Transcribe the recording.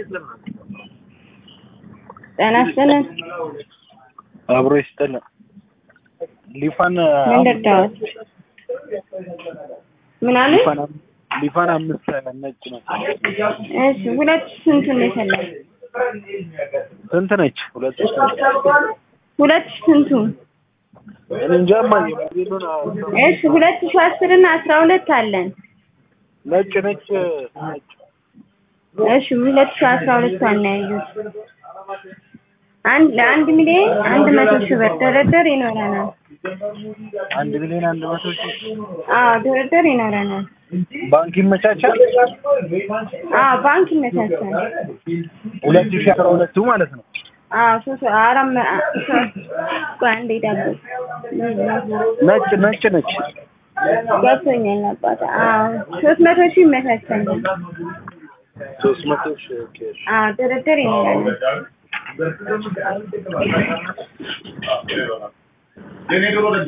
ጤና ይስጥልን። አብሮ ይስጥልን። ሊፋን ምን ልርዳዎት? ምን አለ? ሊፋን አም- ሊፋን አምስት ነጭ ነው። እሺ ሁለት ስንቱን ነው የፈለግ? ስንት ነች? ሁለት ሺህ ሁለት ስንቱን? እኔ እንጃ እማዬ ሞዴሉን አልሰማሁም። እሺ ሁለት ሺህ አስር እና አስራ ሁለት አለን። ነጭ ነች ነጭ እሺ ሁለት ሺህ አስራ ሁለት ዋና ያዩት አንድ ለአንድ ሚሊዮን አንድ መቶ ሺህ ብር ድርድር ይኖረናል። አንድ ሚሊዮን አንድ መቶ ሺህ አዎ ድርድር ይኖረናል። ባንክ ይመቻቻል። አዎ ባንክ ይመቻቻል። ሁለት ሺህ አስራ ሁለቱ ማለት ነው። አዎ ሶስት አራት መ- አ- ሶስት ቆይ አንዴ ዳቦ ነጭ ነጭ ነች። ገብቶኛል አባቴ። አዎ ሶስት መቶ ሺህ ይመቻቻል። ሶስት መቶ ሺህ ኦኬ። አዎ ድርድር ይኖረናል።